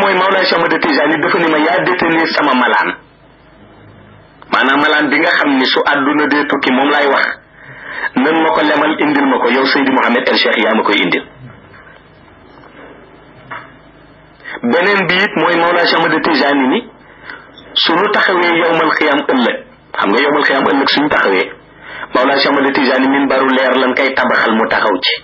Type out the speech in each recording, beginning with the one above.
mooy Mawlaay Cheikh Ahmad Tijaani dafa ni ma yaa détenir sama malaan maanaam malaan bi nga xam ni su àdduna dee tukki moom laay wax nan ma ko lemal indil ma ko yow Seydi Mouhamed El Cheikh yaa ma koy indil beneen bi it mooy Mawlaay Cheikh Ahmad Tijaani ni suñu taxawee yowmal xiyam ëllëg xam nga yowmal xiyam ëllëg suñu taxawee Mawlaay Cheikh Ahmad Tijaani min baru leer lan kay tabaxal mu taxaw ci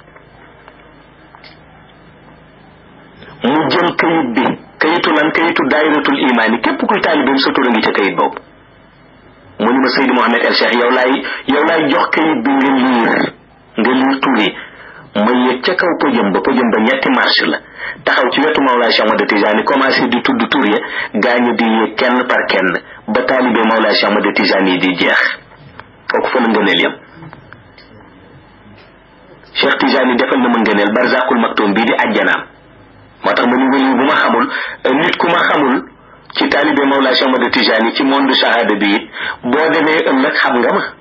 mu jël kayit bi kayitu lan kayitu daayiratul imaani képp kuy taalibeem sa tur a ngi ca kayit boobu mu ni ma Seydi Mouhamed El Cheikh yow laay yow laay jox kayit bi nga liir nga liir tur yi ma yëg ca kaw pëjëm ba pëjëm ba ñetti marche la taxaw ci wetu Mawlaay Cheikh Ahmad Tijaani commencé di tudd tur ya gaañu di yéeg kenn par kenn ba taalibe Mawlaay Cheikh Ahmad Tijaani yi di jeex kooku fa la ngëneel yam Cheikh Tijaani defal na ma ngëneel barzaqul maktoum bii di ajjanaam moo tax ma ni wëli bu ma xamul nit ku ma xamul ci taalibe Mawlaay Cheikh Ahmad Tijaani ci monde shahada bi it boo demee ëllëg xam nga ma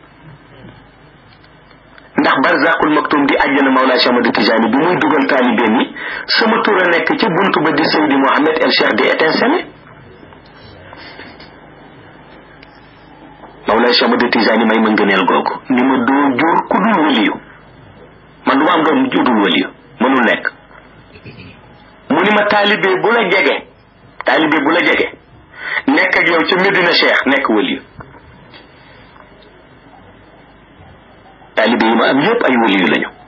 ndax barzaqul maktum di àjjana Mawlaay Cheikh Ahmad Tijaani bi muy dugal taalibeem yi sama tur a nekk ci buntu ba di Seydi Mouhamed El Cheikh di étincelle Mawlaay Cheikh Ahmad Tijaani may ma ngëneel googu ni ma doo jur ku dul waliyu man du ma am doom ju dul waliyu mënul nekk mu ni ma taalibe bu la jege taalibe bu la jege nekk ak yow ca Medina Cheikh nekk waliyu taalibe yi ma am yépp ay waliyu lañu